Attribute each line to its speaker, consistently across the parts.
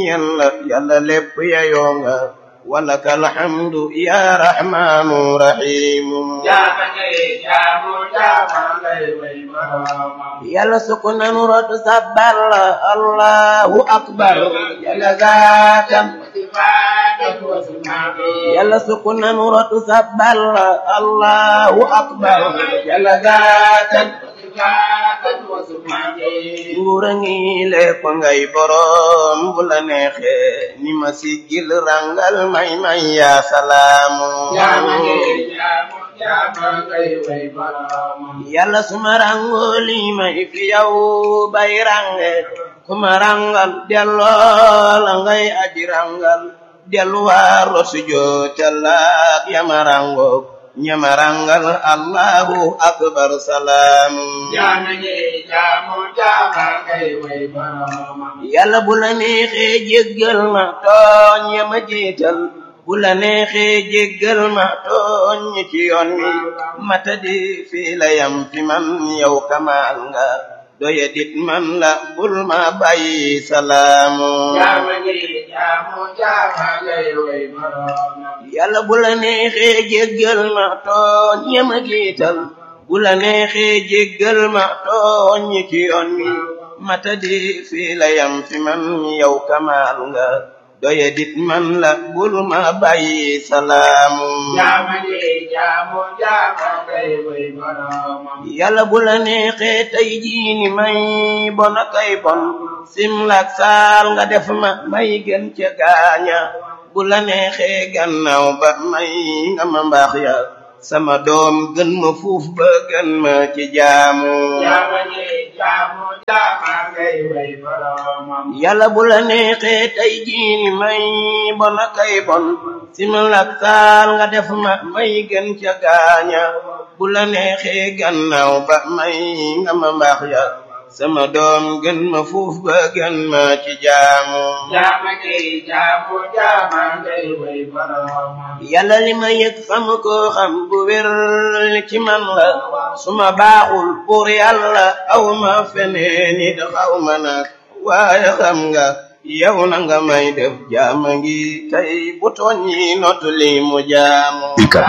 Speaker 1: yàlla yàlla lépp yayoo nga walaka alhamdu ya rahmanu rahimu yàlla sukk nanu rotu sabbal allahu akbar yàlla zaatan yàlla sukk nanu rotu sabbal allahu akbar yàlla zaatan nguura ngi lépp ngay borom bu la neexe ni ma siggil rangal may may ya salaamu yàlla suma rango li may fi yow bay range kuma rangal delloo la ngay aji rangal delluwaaro sujootallaak yama rango ñamarangal allahu akbar salaam yàlla bu la neexee jéggal ma tooñ yama jiital bu la neexee jéggal ma tooñ ci yoon wi mata di fii la yam fi man yow kamaal nga doya dit man la bul ma bàyyi salaamu yàlla bu la neexee jéggal ma tooñ yama jiital bu la neexee jéggal ma tooñ ci yoon wi mata di fii la yam fi man yow kamaal nga doya dit man la bul ma bàyyi salaamu yàlla bu la neexee tey jii ni may bon kay bon simlak saal nga def ma may gën ca gaaña bu la neexee gannaaw ba may nga ma mbaax ya sama doom gën ma fuuf ba gën ma ci jaamu yàlla bu la neexee tey jii ni may bon kay bon simlak saal nga def ma may gën ca gaaña bu la neexee gannaaw ba may nga ma mbaax ya sama doom gën ma fuuf ba gën ma ci jaamu yàlla li ma yëg xam ko xam bu wér ci man la su ma baaxul pour yàlla aw ma feneen it xaw ma nag waaye xam nga yow na nga may def jaama ngi tey bu tooñ yi notu li mu jaamu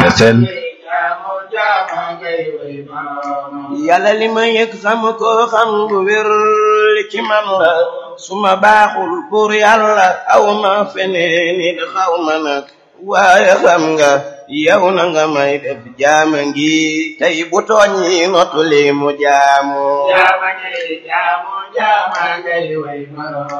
Speaker 1: yàlla li ma yëg xam ko xam bu wér ci man la su ma baaxul pour yàlla aw ma feneen it xaw ma nag waaye xam nga yow na nga may def jaama ngi tey bu tooñ yi notu li mu jaamu